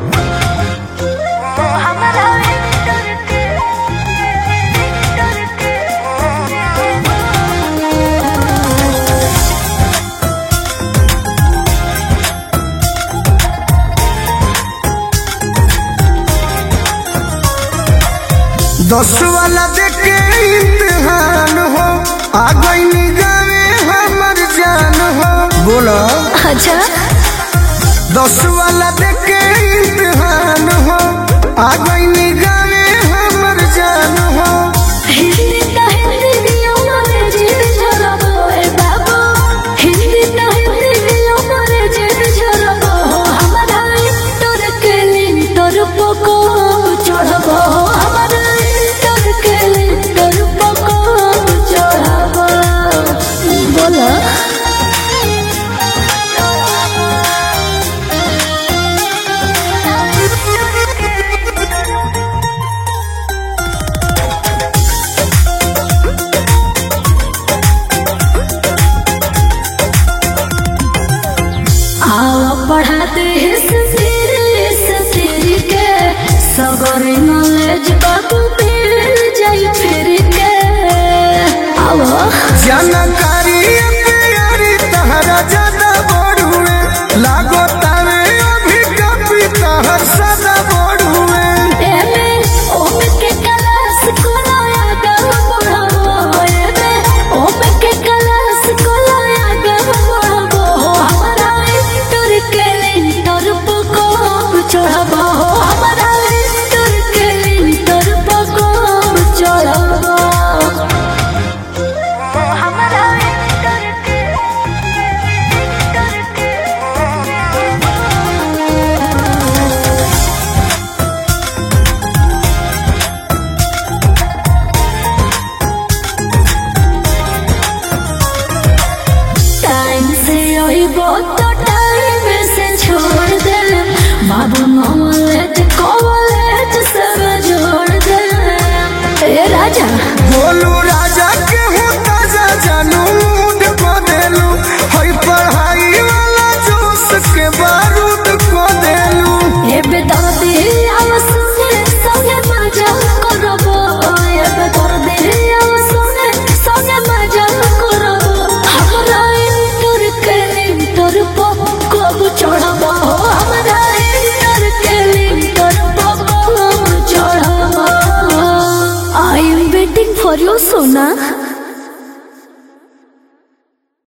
दस वाला देखे इम्तिहान हो आ गई गावे हमर जान हो बोला अच्छा दस वाला देखे इम्तिहान हो आ गई गावे हमर जान हो हिंदी तो हिंदी दियो मोरे जीत झलको ए बाबू हिंदी तो हिंदी दियो मोरे जीत झलको हमारा तोर के लिन तोर पको चढ़बो हमारा तोर के लिन तोर पको चढ़बो बोला आओ पढ़ाते हैं ससुर ससुर के सबर नॉलेज बाबू मिल जाई फिर के आओ जानकारी प्यारी तहरा ज्यादा बढ़ुए लागो तारे अभी कभी तहर सदा बढ़ुए एमे ओम के क्लास को लाया गम पढ़ाबो एमे ओम के क्लास को लाया गम पढ़ाबो हमारा इंटर के इंटर पको चढ़ाबो हमारा इंटर के इंटर पको चढ़ाबो हमारा इंटर के इंटर के टाइम से आइबो तो टाइम से छोड़ दे बाबू नॉलेज कॉलेज सब जोड़ दे ए राजा बोलू राजा के हो ताजा जानू मूड को देलू हई पढ़ाई वाला जोश के बारूद को देलू ए बेदर्दी आव सुने संगे मजा करबो ए बेदर्दी आव सुने संगे मजा करबो हमरा इंटर के इंटर पो कब चढ़बो हमरा इंटर के इंटर पो कब चढ़बो I am waiting for you Sona